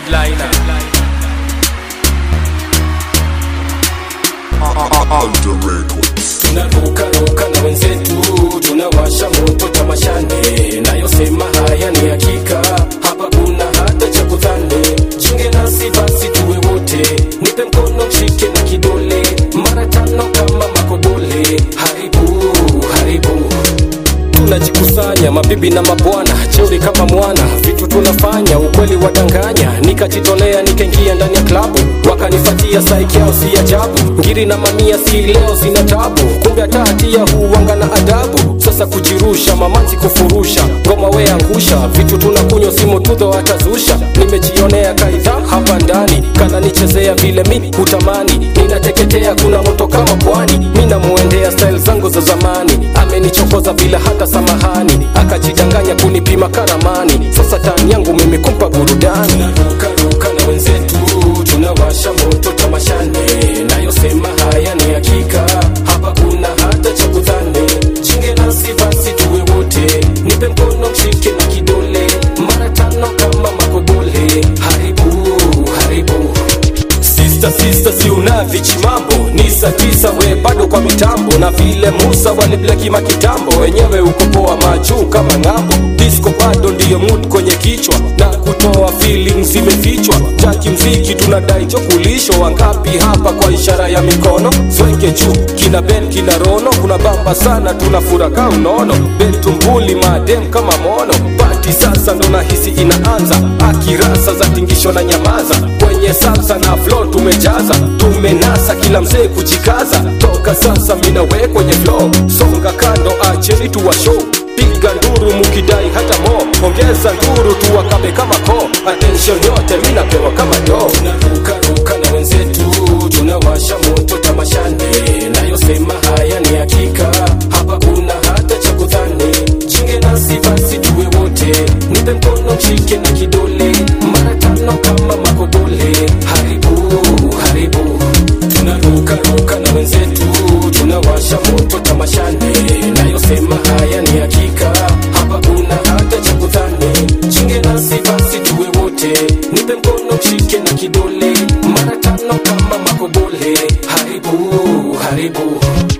headliner tunarukaruka na wenzetu tunawasha moto tamashane nayosema haya ni hakika hapa kuna hata cha kudhani jinge nasi basi tuwe wote nipe mkono mshike na kidole mara tano kama makodole haribu haribu tunajikusanya mabibi na mabwana cheuri kama mwana vitu tunafanya ukweli wadanganya nikajitolea nikaingia ndani ya klabu wakanifatia saikiao si ajabu ngiri na mamia si leo zina tabu kumbe hata hatia huwanga na adabu sasa kujirusha mamanzi kufurusha ngoma we angusha vitu tunakunywa simu tudho atazusha nimejionea kaidha hapa ndani kananichezea vile mi hutamani ninateketea kuna moto kama pwani mi namuendea style zangu za zamani amenichokoza bila hata samahani akajidanganya kunipima karamani sasa tani yangu mimi kumpa burudani tunarukaruka na wenzetu tunawasha moto tamashane nayosema haya ni hakika hapa kuna hata cha kudhani jinge nasi basi tuwe wote nipe mkono mshike na kidole mara tano kama makodole haribu haribu Sista sista si unavichi mambo ni saa tisa we bado kwa mitambo na vile Musa waliblekima kitambo wenyewe ukopoa majuu kama ng'ambo disco bado ndiyo mood kwenye kichwa na kutoa feelings zimefichwa jaki mziki tunadai chokulisho wangapi hapa kwa ishara ya mikono sweke juu kina ben kina rono kuna bamba sana tunafuraka unono betumbuli madem kama mono pati sasa ndo nahisi inaanza akirasa za tingisho na nyamaza kwenye salsa na flow tumejaza tumenasa kila mzee kujikaza toka sasa minawe kwenye flow songa kando acheni tuwa show piga nduru mukidai hata mo ongeza nduru tuwakabe kama ko attention yote minapewa kama do tunarukaruka na wenzetu tunawasha moto tamashane nayosema haya ni hakika hapa kuna hata cha kudhani jinge nasi basi tuwe wote nipe mkono mshike na kidole mara tano kama makodole haribu haribu tunarukaruka na wenzetu tunawasha moto tamashane nayosema haya ni hakika hapa kuna hata cha kudhani jinge nasi basi tuwe wote nipe mkono mshike na kidole mara tano kama makodole haribu haribu